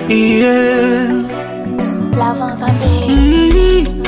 Yeah. Love on the beat.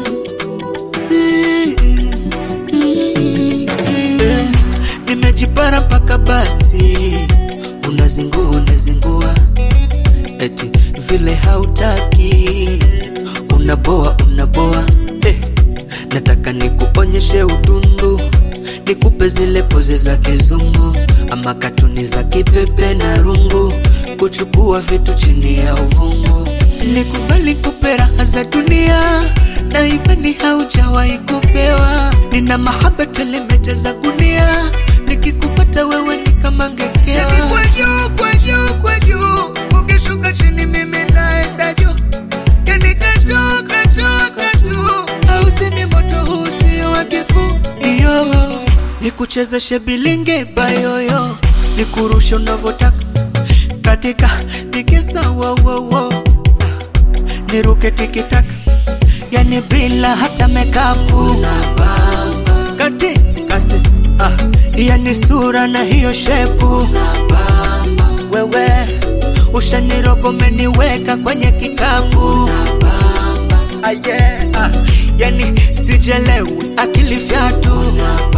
Eh, Nimejipara mpaka basi, unazingua unazingua, eti vile hautaki, unaboa unaboa. Eh, nataka nikuonyeshe utundu, nikupe zile pozi za kizungu, ama katuni za kipepe na rungu, kuchukua vitu chini ya uvungu, nikubali kupe raha za dunia na imani haujawahi kupewa. Nina mahaba tele mejaza gunia, nikikupata wewe ni kama ngekewa. Yani kwa juu, kwa juu, kwa juu, ukishuka chini mimi naenda juu. Yani katu, katu, katu, hausemi moto huu sio wa kifuu. Iyo, nikuchezeshe bilinge bayoyo, nikurushe unavyotaka katika tikisa wo, wo, wo. niruke tikitaka yani bila hata mekapu kati kasi ah, yani sura na hiyo shepu wewe ushanirogo umeniweka kwenye kikapu ah, yeah, ah, yani sijelewi akili fyatu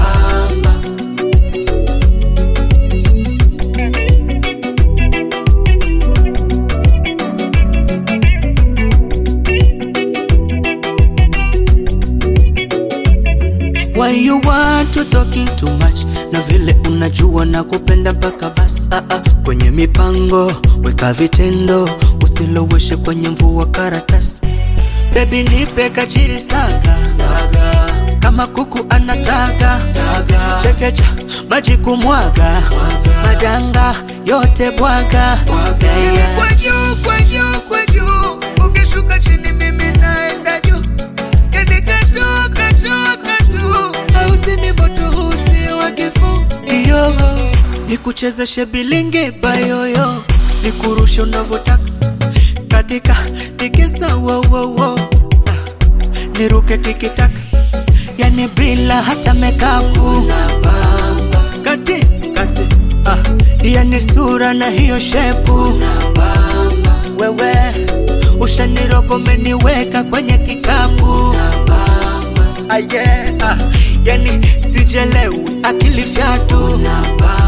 Why you want to talking too much? Na vile unajua na kupenda mpaka basi ah, ah. Kwenye mipango weka vitendo, usiloweshe kwenye mvua karatasi. Baby nipe kachiri saga, saga. Kama kuku anataga taga. Chekecha maji kumwaga madanga yote bwaga yeah, yeah. Kwa juu, kwa juu, kwa juu, ukishuka chini mimi naenda juu yani katu, katu, katu, hausemi moto huu si wa kifuu. Iyo, nikuchezeshe bilinge bayoyo, nikurushe unavyotaka katika tikisa wo, wo, wo. Ah, niruke tikitaka yani bila hata mekapu kati kasi ah, yani sura na hiyo shepu wewe ushanirogo umeniweka kwenye kikapu ah, yeah, ah, yani sijelewi akili fyatu